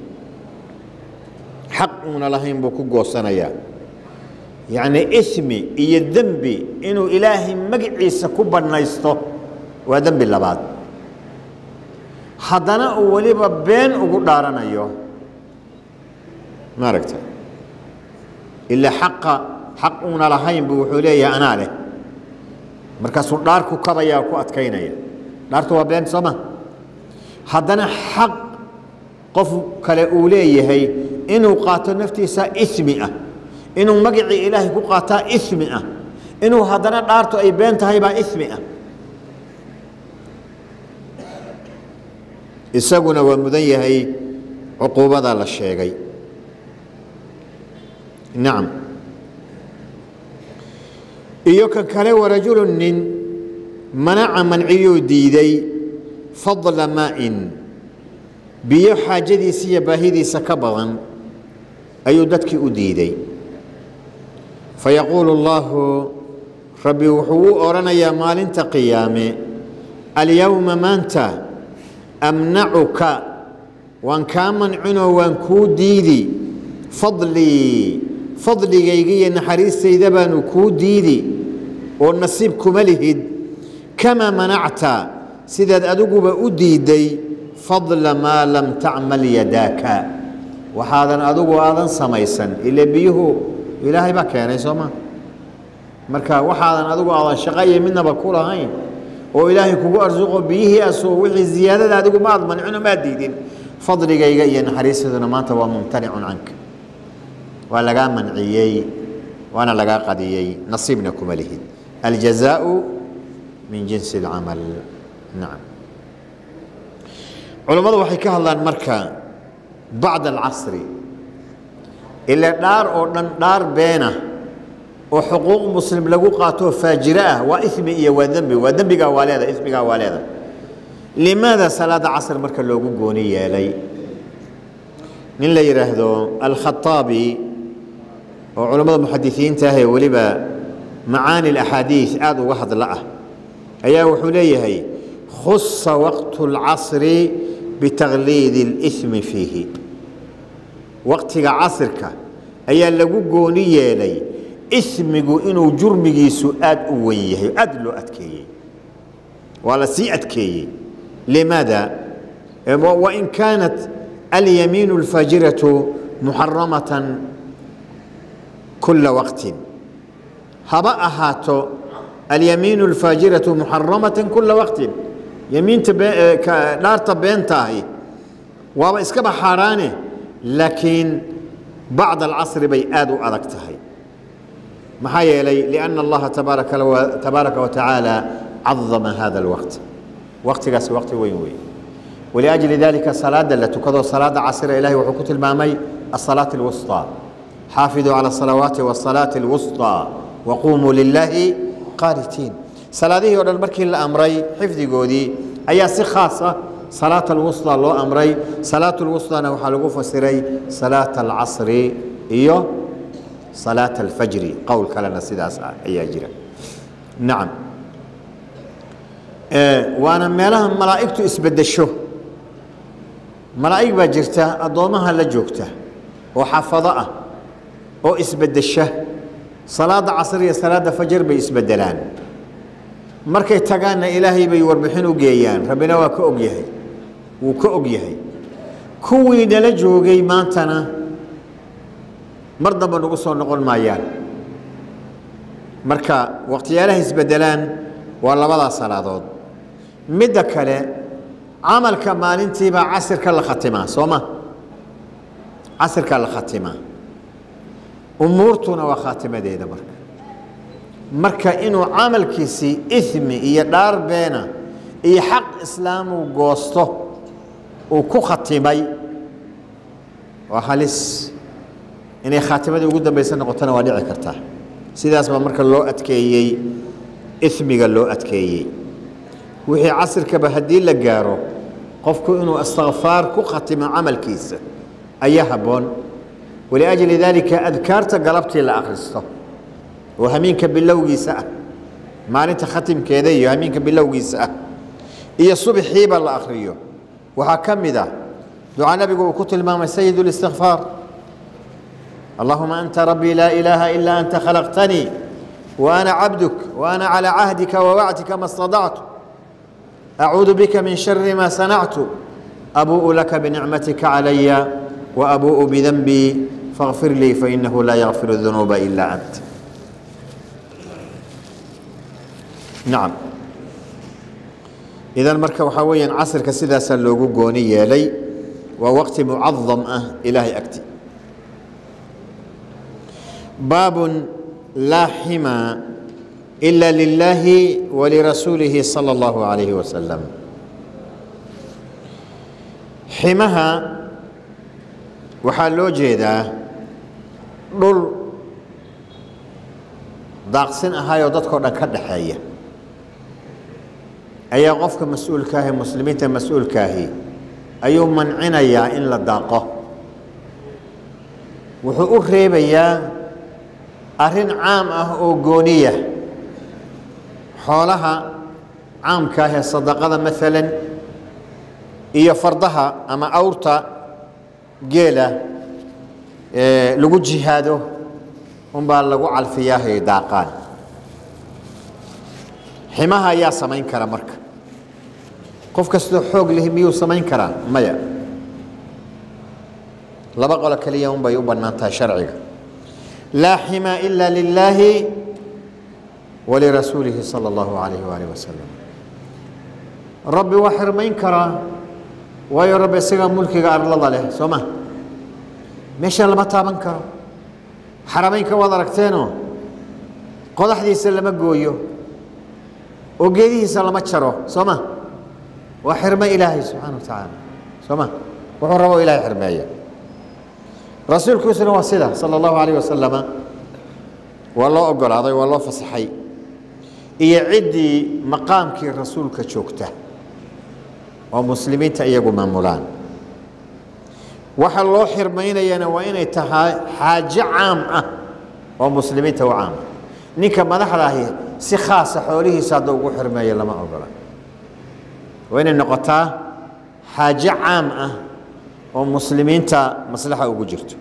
xaq uuna lahayn buu ku goosanayaa yacni ismi iyo dembi inuu ilaahay magaciisa ku bannaysto waa dembi labaad haddana uu weliba been ugu dhaaranayo ma aragta ilaa xaqa xaq uuna lahayn buu wuxuu leeyahay anaa leh markaasuu dhaar ku kabaya ku adkaynaya dhaartu waa been sooma haddana xaq qof kale uu leeyahay inuu qaato naftiisa ismi ah inuu magacii ilaahay ku qaataa ismi ah inuu haddana dhaartu ay been tahay baa ismi ah isaguna waa mudan yahay cuquubadaa la sheegay nacam iyo kan kale warajulu nin manaca manciyuu diiday fadla maa'in biyo xaajadiisa iyo baahidiisa ka badan ayuu dadkii u diiday fayaquulu allaahu rabbi wuxuu u odhanayaa maalinta qiyaame alyowma maanta amnacuka waan kaa mancinoo waan kuu diidi fadlii fadligayga iyo naxariistayda baanu kuu diidi oo nasiib kuma lihid kamaa manacta sidaad adiguba u diidday fadla maa lam tacmal yadaaka waxaadan adigu aadan samaysan ile biyuhu ilaahay baa keenay soo maa marka waxaadan adigu aadan shaqo iyo midnaba ku lahayn oo ilaahay kugu arsuqo biyihii asoo wixii ziyaadada adigu maad mancino maad diidin fadligayga iyo naxariistaduna maanta waa mumtanicun canka waa lagaa manciyey waana lagaa qadiyey nasiibna kuma lihid aljazaau min jinsi اlcamal nacam culammadu waxay ka hadlaan marka bacda alcasri ile dhaar oo dhan dhaar beena oo xuquuq muslim lagu qaatoo faajiro ah waa imi iyo waa dembi waa dembigaa waa leeda ismigaa waa leeda limaada salaada casr marka loogu gooni yeelay nin la yidhaahdo alkhaaabi oo culammada muxadisiinta ah ee weliba macaani اlaxaadiis aada uga hadla ah ayaa wuxuu leeyahay khusa waqtu اlcasri bitakhliidi اlإsmi fiihi waqtiga casirka ayaa lagu gooni yeelay ismigu inuu jurmigiisu aada u wen yahay aada loo adkeeyey waa la sii adkeeyey limaada wain kaanat alyamiin اlfajiratu muxaramatan kula waqtin haba ahaato alyamiin اlfaajiratu muxaramata kula waqtin yamiinta dhaarta beentaahi waaba iskaba xaaraane laakiin bacd alcasri bay aada u adag tahay maxaa yeelay lianna allaha tabaaraka wa tacaala cadama hada alwaqt waqtigaasi waqti weyn wey waliajli dalika salaada la tukado salaada casira ilahay wuxuu ku tilmaamay asalaat alwusطى xaafiduu calى الصalawaati wالصalaaةi الwusطى waqumuu lilaahi qaanitiin salaadihii o dhan markii la amray xifdigoodii ayaa si khaasa salaat alwusطى loo amray salaat اlwusطana waxaa lagu fasiray salaat alcasri iyo salaat alfajri qowl kalena sidaas ah ayaa jira nacam waana meelaha malaa'igtu isbedesho malaa'ig baa jirta addoommaha la joogta oo xafado ah oo isbedesha salaada casr iyo salaada fajar bay isbedelaan markay tagaanna ilaahay bay warbixin u geeyaan rabbina waa ka og yahay wuu ka og yahay kuwii nala joogay maantana mar damba nagu soo noqon maayaan marka waqtiyaalaha isbedelaan waa labadaa salaadood midda kale camalka maalintiibaa casirka la khatimaa soo ma casirkaa la khatimaa umuurtuna waa khaatimadeeda marka marka inuu camalkiisii imi iyo dhaar beena iyo xaq islaamuu goosto uu ku khatimay waa halis inay khaatimadii ugu dambaysa noqotona waa dhici kartaa sidaas baa marka loo adkeeyey imiga loo adkeeyey wixii casirkaba haddii la gaaro qofku inuu istikfaar ku khatimo camalkiisa ayaa habboon waliajli daalika adkaarta galabtii la akhristo oo hamiinka bilowgiisa ah maalinta khatimkeeda iyo hamiinka bilowgiisa ah iyo subxiiba la akhriyo waxaa ka mid ah ducaa nabigu uu ku tilmaamay sayid اlistikfaar allahuma anta rabbii laa ilaaha ilaa anta khalaqtanii wa ana cabduk wa ana calى cahdika wawacdika ma اstaطactu acuudu bika min shari ma sanactu abuuءu laka binicmatika calaya وأبوء بذنبي فاغفر لي فإنه لا يغفر الذنوب إلا أنت نعم إذا marka waxaa weeyaan casrka sidaasaa loogu gooni yeelay waa waqti mucadam ah ilaahay agti baab laa xima إلا لله ولرسuuله صلى الله عليه وسلم ximaha waxaa loo jeedaa dhul daaqsin ahaayoo dadkao dhan ka dhaxeeya ayaa qofka mas-uulkaahi muslimiinta mas-uulkaahi ayuu mancinayaa in la daaqo wuxuu u reebayaa arrin caam ah oo gooniya xoolaha caamka ah ee sadaqada maalan iyo fardaha ama awrta geela lagu jihaado unbaa lagu calfiyaahay daaqaan ximaha ayaa samayn kara marka qof kastoo xoog leh miyuu samayn karaa maya laba qolo keliya un bay u bannaan tahay sharciga laa xima ila lilaahi walirasuulihi sala allahu alayh waalih wasalam rabbi waa xirmayn karaa waayo rabbi isagaa mulkiga arlada leh soo ma meesha lama taaban karo xarameynka waad aragteenoo qodaxdiisa lama gooyo oo geedihiisa lama jaro soo ma waa xirmo ilaahay subxaana wa tacaala soo ma wuxuu rabo ilahay xirmeeya rasuulkiisuna waa sida sala allahu alayh wasalama waa loo ogolaaday waa loo fasaxay iyo ciddii maqaamkii rasuulka joogta oo muslimiinta iyagu maamulaan waxa loo xirmaynayana waa inay tahay xaajo caam ah oo muslimiinta u caama ninka madaxda ahi si khaasa xoolihiisa hadduu ugu xirmeeyo lama ogola waa inay noqotaa xaajo caam ah oo muslimiinta maslaxa ugu jirto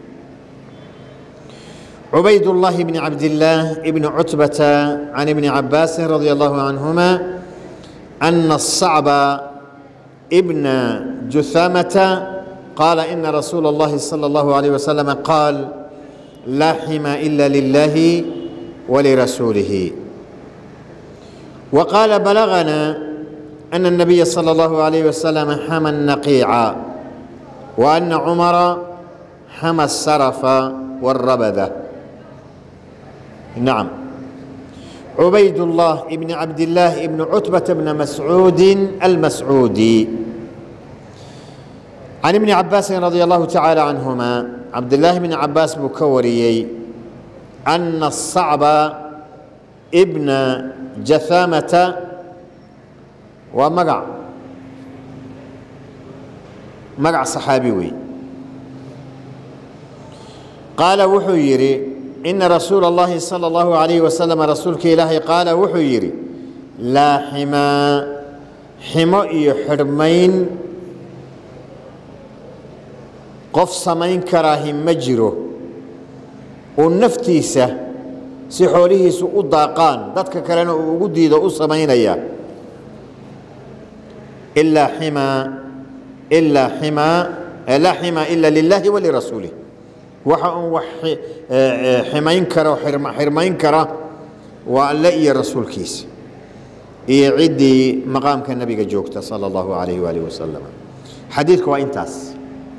عبيد الله بن عبد الله بن عتبة عن ابن عباس رضي الله عنهما أن الصعب ابن جثامة قال إن رسول الله صلى الله عليه وسلم قال لا حمى إلا لله ولرسوله وقال بلغنا أن النبي صلى الله عليه وسلم حمى النقيع وأن عمر حمى السرف والربذة نعم عبيد الله بن عبد الله بن عتبة بن مسعود المسعودي عن ابن عباس رضي الله تعالى عنهما عبد الله بن عباس بكوريي أن الصعب ابن جثامة ومقع مقع صحابي وي قال وحو يري إن رسول الله صلى الله عليه وسلم رسولك إلهي قال وحو يري لا حما حما حرمين qof samayn karaahi ma jiro uu naftiisa si xoolihiisu u daaqaan dadka kalena uu ugu diido u samaynaya ilaa ximaa ilaa ximaa laa ximaa ila lilaahi walirasuulih waxa uun wax ximayn kara xirmayn kara waa alle iyo rasuulkiisa iyo ciddii maqaamka nabiga joogta sala allahu alayh waalih wasalam xadiidku waa intaas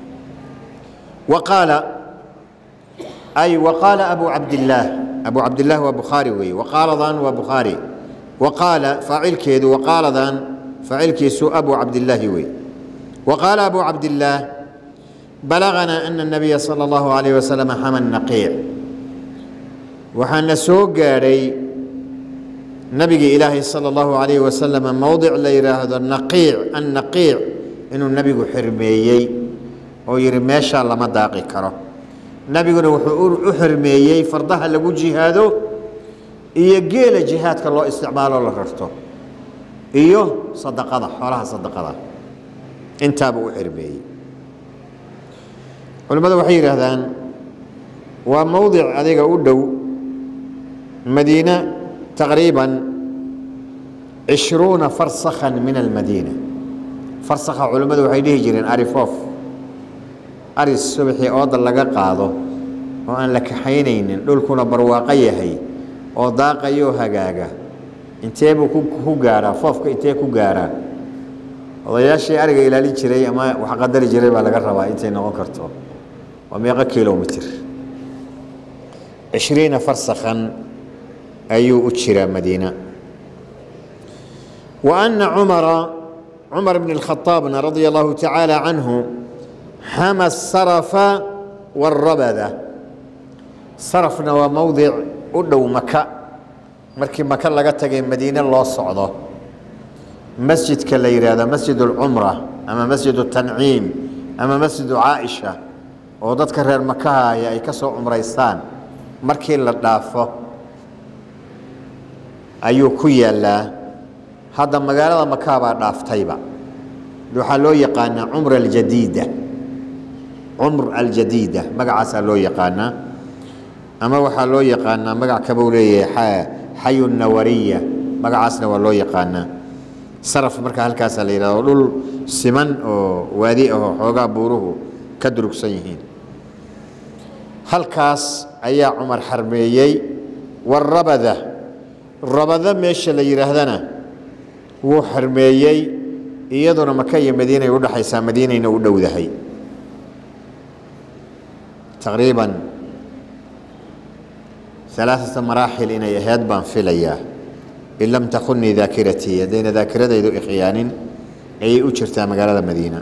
وقال أي وقال أبو عبد الله أبو عبد الله وبخاري وي وقال ذان وبخاري وقال فاعل كيد وقال ذان فاعل كيسو أبو عبد الله وي وقال أبو عبد الله بلغنا أن النبي صلى الله عليه وسلم حمى النقيع وحن سوق قاري نبي إلهي صلى الله عليه وسلم موضع ليرى هذا النقيع النقيع إنه النبي حرميي oo yidhi meeshaa lama daaqi karo nebiguna wuxuu u xirmeeyey fardaha lagu jihaado iyo geela jihaadka loo isticmaalo la rarto iyo sadaqada xoolaha sadaqada intaaba u xirmeeyey culimmadu waxay yidhaahdaan waa mowdic adiga u dhow madiine taqriiban cishruuna farsakhan min almadiina farsakha culimmadu waxay dhihi jireen arifoof aris subaxii ooda laga qaado oo aan la kaxaynaynin dhulkuna barwaaqo yahay oo daaqayoo hagaaga intee buu ku gaaraa foofka intee ku gaaraa odayaashii ariga ilaalin jiray ama wax qadari jiray baa laga rabaa intay noqon karto waa meeqo kilomitr cishriina farsakhan ayuu u jiraa madiina wa ana cumara cumar bn اlkhaaabna radia allahu tacaala canhu xama sarafa wاrabada sarafna waa mowdic u dhow maka markii maka laga tagay madiine loo socdo masjidka la yidhaahdo masjid اlcumra ama masjid tanciim ama masjidu caaisha oo dadka reer makahaya ay ka soo cumraystaan markii la dhaafo ayuu ku yaallaa hadda magaalada makaha baa dhaaftayba waxaa loo yaqaanaa cumr aljadiida cumr aljadiida magacaasaa loo yaqaanaa ama waxaa loo yaqaanaa magac kabuu leeyahay xayu nawariya magacaasna waa loo yaqaanaa saraf marka halkaasaa la yidhahdo dhul siman oo waadi ahoo xoogaa buuruhu ka durugsan yihiin halkaas ayaa cumar xarmeeyey warabada rabada meesha la yidhaahdana wuu xarmeeyey iyaduna maka iyo madiinay udhaxaysaa madiinayna u dhowdahay taqriiban alaaثata maraaxil inay ahayd baan filayaa in lam takunii daakiratii haddayna daakiradaydu ikhyaanin ayay u jirtaa magaalada madiina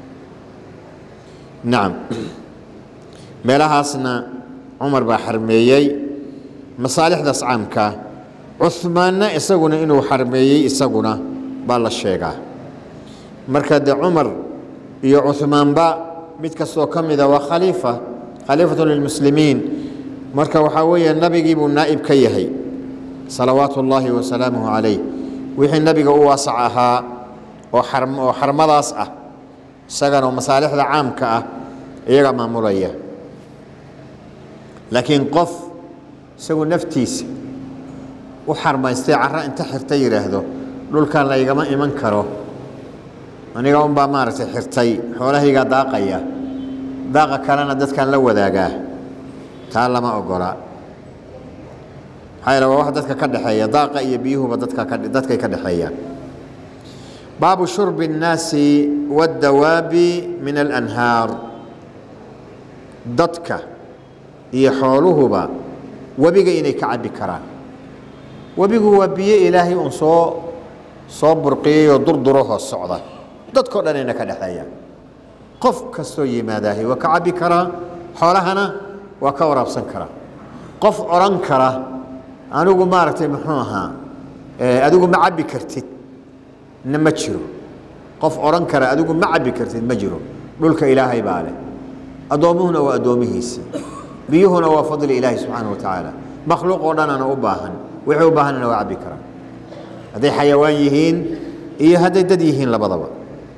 nacam meelahaasna cumar baa xarmeeyey masaalixdaas caamka cuhmaanna isaguna inuu xarmeeyey isaguna baa la sheegaa marka de cumar iyo cuhmaanba mid kastoo ka mida waa khaliifa khaliifatu lilmuslimiin marka waxaa weeye nabigii buu naa'ib ka yahay salawaatu ullaahi wasalaamuhu calayh wixii nabiga u waasac ahaa oo oo xarmadaas ah isagana oo masaalixda caamka ah iyaga maamulaya laakiin qof isagu naftiisa u xarmaystay carro inta xirta yidhaahdo dhulkan laygama iman karo aniga unbaa maaragtay xirtay xoolahaygaa daaqaya daaqa kalena dadkan la wadaagaa taa lama ogola maxaa yaele waa wax dadka ka dhexeeya daaqa iyo biyuhuba dadka ka dadkay ka dhexeeyaan baabu shurbi الnaasi waاddawaabi min alanhaar dadka iyo xooluhuba webiga inay ka cabbi karaan webigu waa biyo ilaahay un soo soo burqiyey oo durduro hoos socda dadkao dhan ayna ka dhexeeyaan qof kastoo yimaadaahi waa ka cabbi karaa xoolahana waa ka waraabsan karaa qof odhan kara anigu maaragtay muxuu ahaa adigu ma cabbi kartid na ma jiro qof odhan kara adigu ma cabbi kartid ma jiro dhulka ilaahay baa leh addoommuhuna waa addoomihiisii biyuhuna waa fadli ilaahi subxaana wa tacaala makhluuq oo dhanana u baahan wixii u baahanna waa cabbi karaa hadday xayawaan yihiin iyo hadday dad yihiin labadaba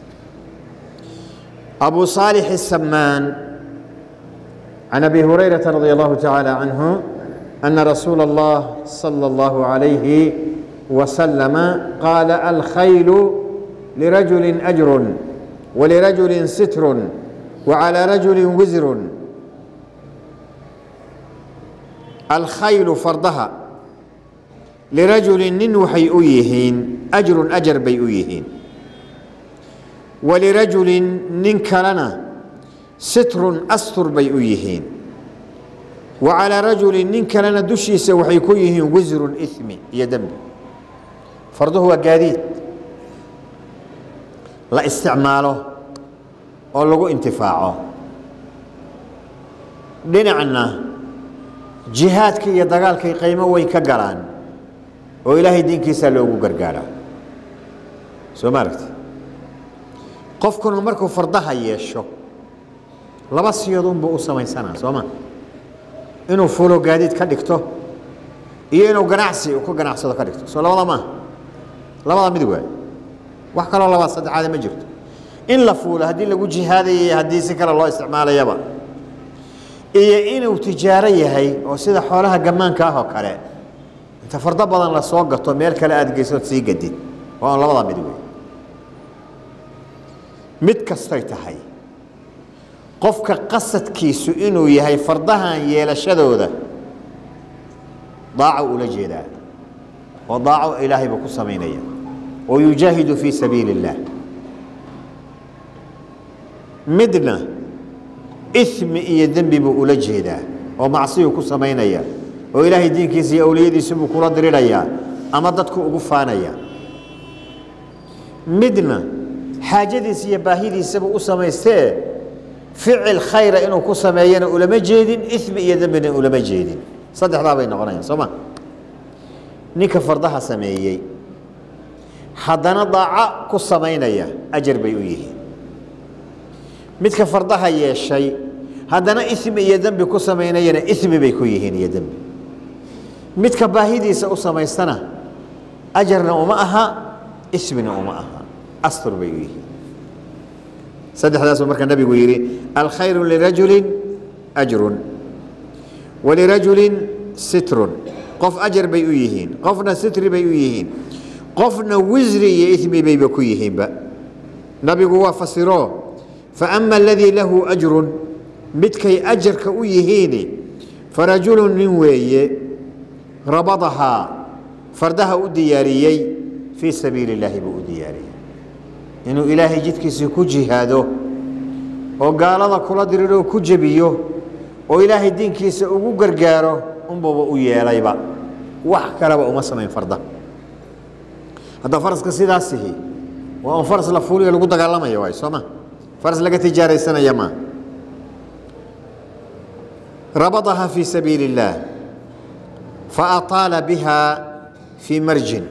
أبو صالح السمان عن أبي هريرة رضي الله تعالى عنه أن رسول الله صلى الله عليه وسلم قال الخيل لرجل أجر ولرجل ستر وعلى رجل وزر الخيل فرضها لرجل ننوحي أيهين أجر أجر بي أيهين walirajulin nin kalena sitrun astur bay u yihiin wa calaa rajulin nin kalena dushiisa waxay ku yihiin wisrun imi iyo dembi farduhu waa gaadiid la isticmaalo oo lagu intifaaco dhinacna jihaadka iyo dagaalkay qiimo weyn ka galaan oo ilaahay diinkiisa loogu gargaaraa soo ma aragti qofkuna markuu fardaha yeesho laba siyoodunbuu u samaysanaa soo ma inuu fulo gaadiid ka dhigto iyo inuu ganacsi ku ganacsado ka dhigto soo labada maaha labada mid waay wax kaloo labaad saddexaade ma jirto in la fuulo haddii lagu jihaadaya iyo haddii si kale loo isticmaalayaba iyo inuu tijaaro yahay oo sida xoolaha gammaanka ah oo kale inta fardo badan la soo gato meel kale aad geysood sii gadid waa on labada mid wey mid kastay tahay qofka qasadkiisu inuu yahay fardahan yeelashadooda daaco ula jeedaa oo daaco ilaahay buu ku samaynaya oo yujaahidu fii sabiili اllaah midna ismi iyo dembi buu ula jeedaa oo macsiyuu ku samaynaya oo ilaahay diinkiisa iyo awliyadiisa buu kula dirirayaa ama dadku ugu faanaya midna xaajadiisa iyo baahidiisabuu u samaystee ficil khayra inuu ku sameeyana ulama jeedin imi iyo dembina ulama jeedin saddexdaa bay noqonayaan soo ma ninka fardaha sameeyey haddana daaco ku samaynaya ajar bay u yihiin midka fardaha yeeshay haddana ismi iyo dembi ku samaynayana ismi bay ku yihiin iyo dembi midka baahidiisa u samaystana ajarna uma aha ismina uma aha astur bay u yihiin saddexdaasuu marka nabigu yidhi alkhayru lirajulin ajrun walirajulin sitrun qof ajar bay u yihiin qofna sitri bay u yihiin qofna wisri iyo ismi bayba ku yihiinba nabigu waa fasiro faama aladii lahu ajrun midkay ajarka u yihiini farajulu nin weeye rabadahaa fardaha u diyaariyey fii sabiili illaahi buu u diyaariyey inuu ilaahay jidkiisii ku jihaado oo gaalada kula diriroo ku jebiyo oo ilaahay diinkiisa ugu gargaaro unbuba u yeelayba wax kaleba uma samayn farda hadda faraska sidaasihi waa un faras la fuuliyo lagu dagaalamaya waay soo ma faras laga tijaaraysanaya maa rabadaha fii sabiili اllaah faataala biha fii marjin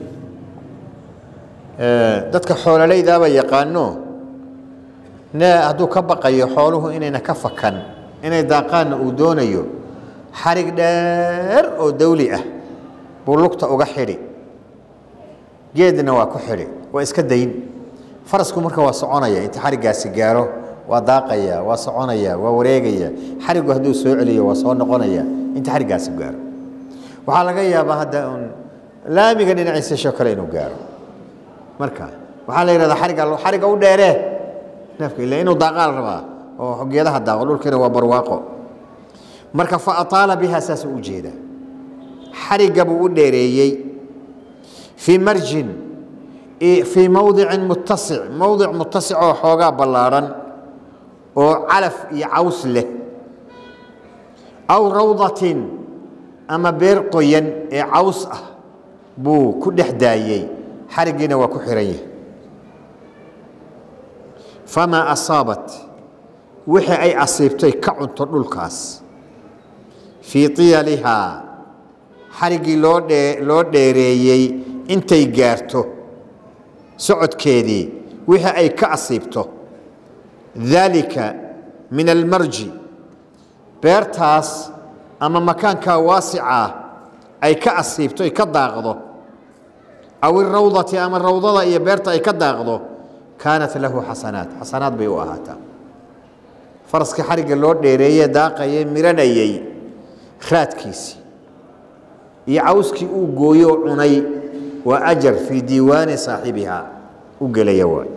dadka xoololaydaaba yaqaano ne hadduu ka baqayo xooluhu inayna ka fakan inay daaqaanna uu doonayo xarig dheer oo dawli ah buu lugta uga xidhi geedna waa ku xidhi waa iska dayn farasku marka waa soconaya inta xariggaasi gaaro waa daaqaya waa soconaya waa wareegaya xarigu hadduu soo celiyo waa soo noqonaya inta xariggaasi gaaro waxaa laga yaabaa hadda un laamiga dhinaciisa sho kale inuu gaaro marka waxaa la yidhahdaa xariga xariga u dheeree neefka ila inuu daaqaal rabaa oo geedaha daaqo dhulkiina waa barwaaqo marka fa ataala biha saasuu u jeeda xarigga buu u dheereeyey fii marjin fii mowdicin muttasic mowdic muttasic oo xoogaa ballaadhan oo calaf iyo caws leh aw rawdatin ama beer qoyan ee caws ah buu ku dhex daayey xariggiina waa ku xihan yahay famaa asaabat wixii ay asiibtay ka cunto dhulkaas fii tiyalihaa xariggii loo dhee loo dheereeyey intay gaarto socodkeedii wixii ay ka asiibto daalika min almarji beertaas ama makaankaa waasicaa ay ka asiibto ay ka daaqdo aw irawdati ama rawdada iyo beerta ay ka daaqdo kaanat lahu xasanaat xasanaad bay u ahaataa faraskii xarigga loo dheereeye daaqaye miranayey raadkiisii iyo cawskii uu gooyo cunay waa ajar fii diiwaani saaxibihaa u gelaya waay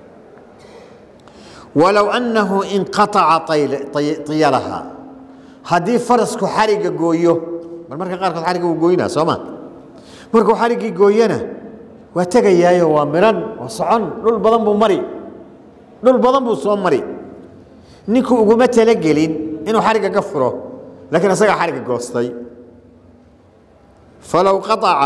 walow annahu inqaaca iyalahaa haddii farasku xarigga gooyo bal marka qaarkood xarigga uu gooynaa soo ma markuu xariggii gooyana waa tegayaayo waa miran waa socon dhul badan buu mari dhul badan buu soo mari ninku uguma talagelin inuu xarigga ka furo laakiin isagaa xarigga goostay falow qaaca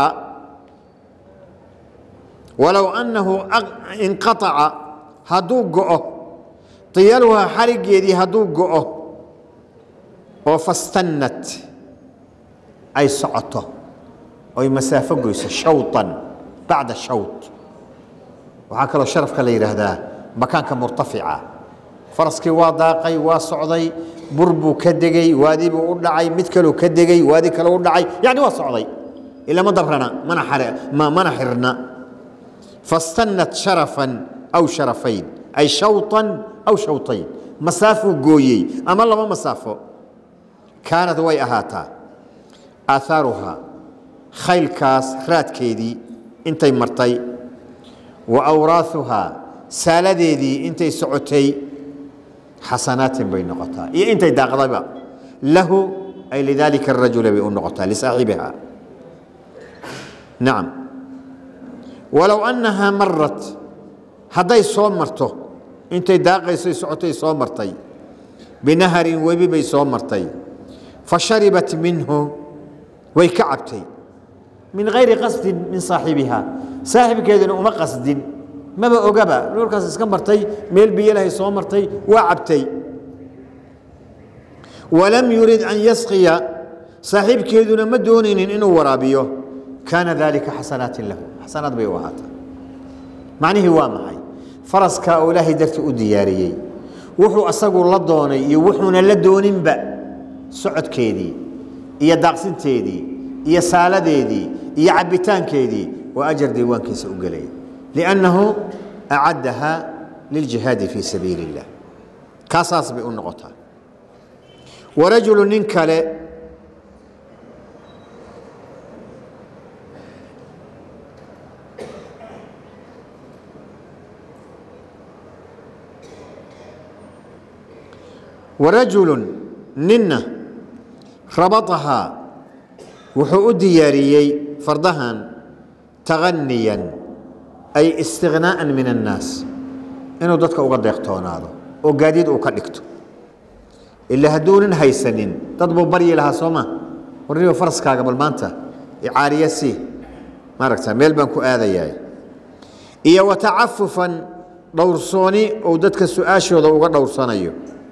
walow annahu inqaaca hadduu go'o iyaluhaa xariggeedii hadduu go'o oo fastannat ay socoto oy masaafo goyso shawطan bacda shawط waxaa kaloo sharafka la yidhaahdaa makaanka murtafica faraskii waa daaqay waa socday bur buu ka degey waadi buu u dhacay mid kaluu ka degey waadi kale u dhacay yani waa socday ila ma dabrana mana xirna fastannat sharafan aw sharafayn ay shawطan aw shawطayn masaafuu gooyey ama laba masaafo kaanad way ahaataa aahaaruhaa khaylkaas raadkeedii intay martay wa awraahuhaa saaladeedii intay socotay xasanaatin bay noqotaa iyo intay daaqdayba lahu ay lidaalika arajula bay u noqotaa lisaaxibiha nacam walow annahaa marat hadday soo marto intay daaqaysay socotay soo martay binaharin webi bay soo martay fa sharibat minhu way ka cabtay min hayri qasdin min saaxibiha saaxibkeeduna uma qasdin maba ogaba dhulkaas iska martay meel biyalahay soo martay waa cabtay walam yurid an yasqiya saaxiibkeeduna ma doonaynin inuu waraabiyo kaana dalika xasanaatin lahu xasanaad bay u ahaataa macnihii waa maxay faraskaa oo ilaahay dartii u diyaariyey wuxuu asagu la doonay iyo wuxuuna la dooninba socodkeedii iyo daaqsinteedii iyo saaladeedii iyo cabbitaankeedii waa ajar diiwaankiisa u gelaya liannahu acaddaha liljihaadi fii sabiili illah kaasaas bay u noqotaa warajulu nin kale warajulu ninna rabatahaa wuxuu u diyaariyey fardahan taganiyan ay istighnaa'an min annaas inuu dadka uga deeqtoonaado oo gaadiid uu ka dhigto ila hadduunan haysanin dad buu baryi lahaa soo ma warniba faraskaaga bal maanta icaariya sii maaragta meel baan ku aadayaa iyo watacafufan dhowrsooni ou dadka su-aashooda uga dhowrsanayo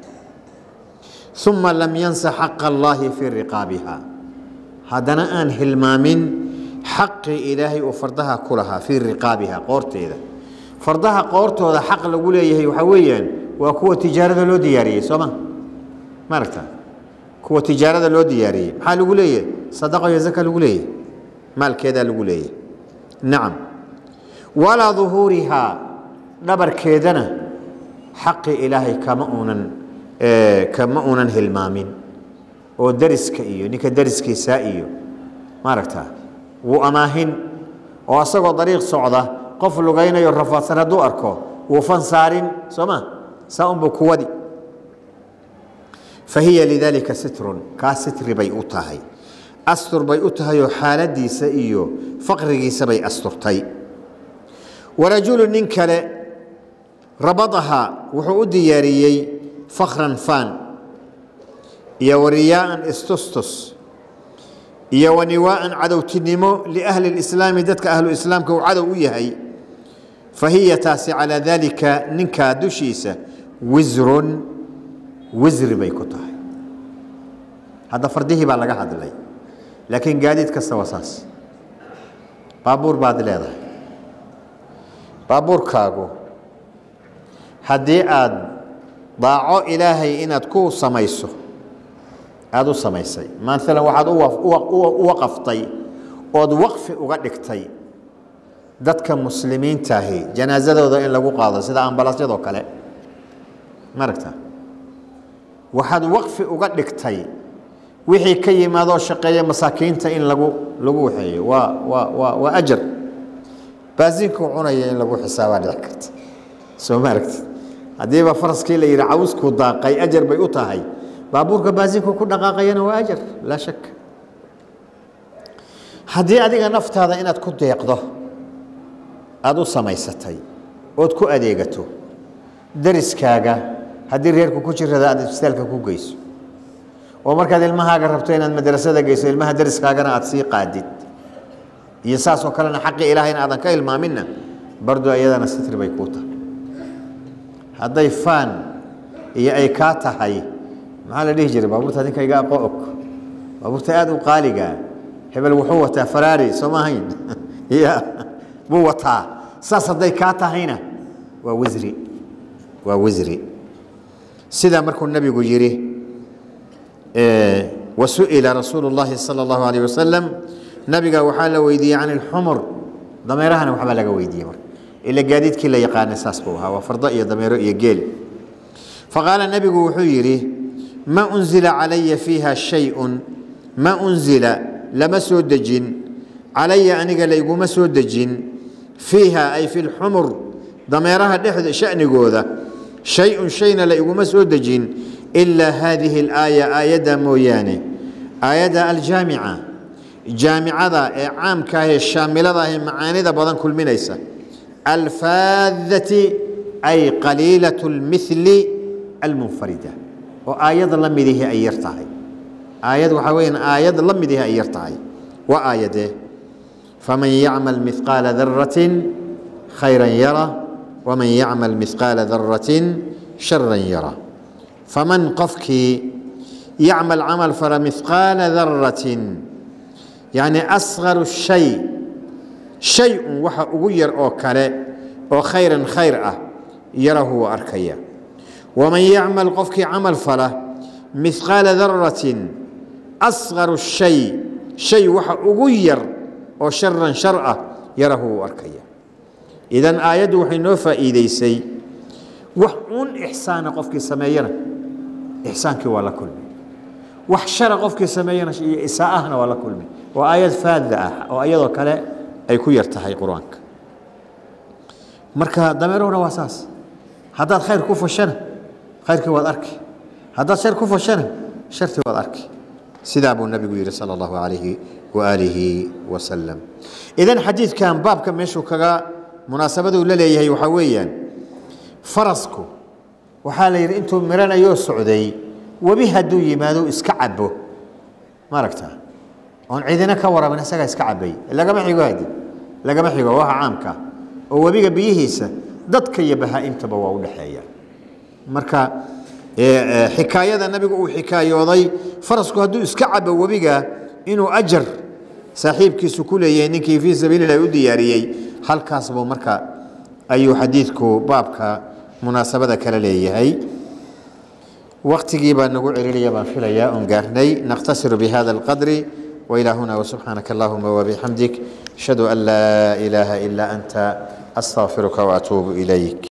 uma lam yansa xaqa allaahi fii riqaabiha haddana aan hilmaamin xaqii ilaahay uu fardaha ku lahaa fii riqaabiha qoorteeda fardaha qoortooda xaq lagu leeyahay waxaa weeyaan waa kuwa tijaarada loo diyaariyey soo ma ma aragta kuwa tijaarada loo diyaariyey maxaa lagu leeyahay sadaqo iyo zaka lagu leeyahay maalkeedaa lagu leeyahay nacam walaa duhuurihaa dhabarkeedana xaqii ilaahay kama uunan kama uunan hilmaamin oo dariska iyo ninka dariskiisaa iyo maaragta wuu amaahin oo asagoo dariiq socda qof lugaynayo rafaadsan hadduu arko wuu fansaarin soo ma saa unbuu kuwadi fa hiya lidaalika sitrun kaa sitri bay u tahay astur bay u tahay oo xaaladiisa iyo faqrigiisa bay asturtay warajulu nin kale rabadaha wuxuu u diyaariyey fakran faan iyo wariyaaan istustus iyo waniwaaan cadowtinimo liahli lislaami dadka ahlu islaamka uu cadow u yahay fa hiya taasi calaa daalika ninkaa dushiisa wisrun wisri bay ku tahay hadda fardihii baa laga hadlay laakiin gaadiid kasta waa saas baabuur baad leedahay baabuurkaagu haddii aada daaco ilaahay inaad ku samayso aada u samaysay maalan waxaad u waqaftay ood waqfi uga dhigtay dadka muslimiintaahi janaasadooda in lagu qaado sida ambalaasyadoo kale maaragta waxaad waqfi uga dhigtay wixii ka yimaadoo shaqeeya masaakiinta in lagu lagu waxeeyo waa waa waa waa ajar baasinkuu cunaya in lagu xisaabaa dhici karta soo ma aragti haddiiba faraskii la yidhi cawskuu daaqay ajar bay u tahay baabuurka baasinkuu ku dhaqaaqayana waa ajar laa shak haddii adiga naftaada inaad ku deeqdo aada u samaysatay ood ku adeegato dariskaaga haddii reerku ku jirada aad isbitaalka ku geyso oo markaad ilmahaaga rabto inaad madrasada geyso ilmaha dariskaagana aad sii qaadid iyo saasoo kalena xaqii ilaahayna aadan ka ilmaaminna bardo iyadana sitri bay kuu tahay hadday faan iyo ay kaa tahay maxaa la dhihi jiray baabuurta adinka iga aqo og baabuurta aada u qaaliga hebel wuxuu wataa faraari soo ma ahayn ya buu wataa saas hadday kaa tahayna waa wisri waa wisri sidaa markuu nabigu yidhi wasu'ila rasuulu اllahi salى اllahu alayh wasalam nabiga waxaa la weydiiyey can ilxumur dameerahana waxbaa laga weydiiyey marka ila gaadiidkii la yaqaanay saas buu ahaa waa fardo iyo dameero iyo geel faqaala nebigu wuxuu yidhi ma unzila calaya fiiha shayun ma unzila lama soo dejin calaya aniga layguma soo dejin fiiha ay fi lxumur dameeraha dhexda shanigooda shay-un shayna la iguma soo dejin ilaa haadihi alaaya aayadda mooyaane aayadda aljaamica jaamicada ee caamka ah ee shaamilada ah ee macaanida badan kulminaysa alfaadati ay qaliilat lmithli almunfarida oo aayad la midihi ay yar tahay aayad waxaa weyaan aayad la midihi ay yar tahay waa aayadee faman yacmal mihqaala daratin khayran yara waman yacmal mihqaala daratin sharan yara faman qofkii yacmal camal fala mihqaala daratin yacni asgaru shay shay-un waxa ugu yar oo kale oo khayran khayr ah yarahu waa arkaya waman yacmal qofkii camal fala mihqaala daratin asqaru shay shay waxa ugu yar oo sharan shar ah yarahu wuu arkaya idan aayaddu waxay noo faa'iideysay wax uun ixsaana qofkii sameeyana ixsaankii waa la kulmi wax shara qofkii sameeyana iyo isaa'ahna waa la kulmi waa aayad faadda ah oo iyadoo kale ay ku yar tahay qur-aanka marka dameeruhuna waa saas haddaad khayr ku fashana khayrkii waad arki haddaad shar ku fashana shartii waad arki sidaa buu nabigu yidhi sala allahu calayhi waaalihi wasalam idan xadiidkan baabka meeshuu kaga munaasabaduu la leeyahay waxaa weeyaan farasku waxaa la yidhi intuu miranayoo socday webi hadduu yimaado iska cabo ma aragtaa oon cidina ka warabin isagaa iska cabay lagama xigo hadi lagama xigo waxa caamka oo webiga biyihiisa dadka iyo bahaa'imtaba waa u dhexeeya marka xikaayada nabigu uu xikaayooday farasku hadduu iska cabo webiga inuu ajar saaxiibkiisu ku leeyahay ninkii fii sabiililahi u diyaariyey halkaas buu marka ayuu xadiidku baabka munaasabada kala leeyahay waqtigii baa nagu celinaya baan filayaa oon gaarnay naqtasiru bihada alqadri وإلى هنا وسبحانك اللهم وبحمدك أشهد أن لا إله إلا أنت أستغفرك وأتوب إليك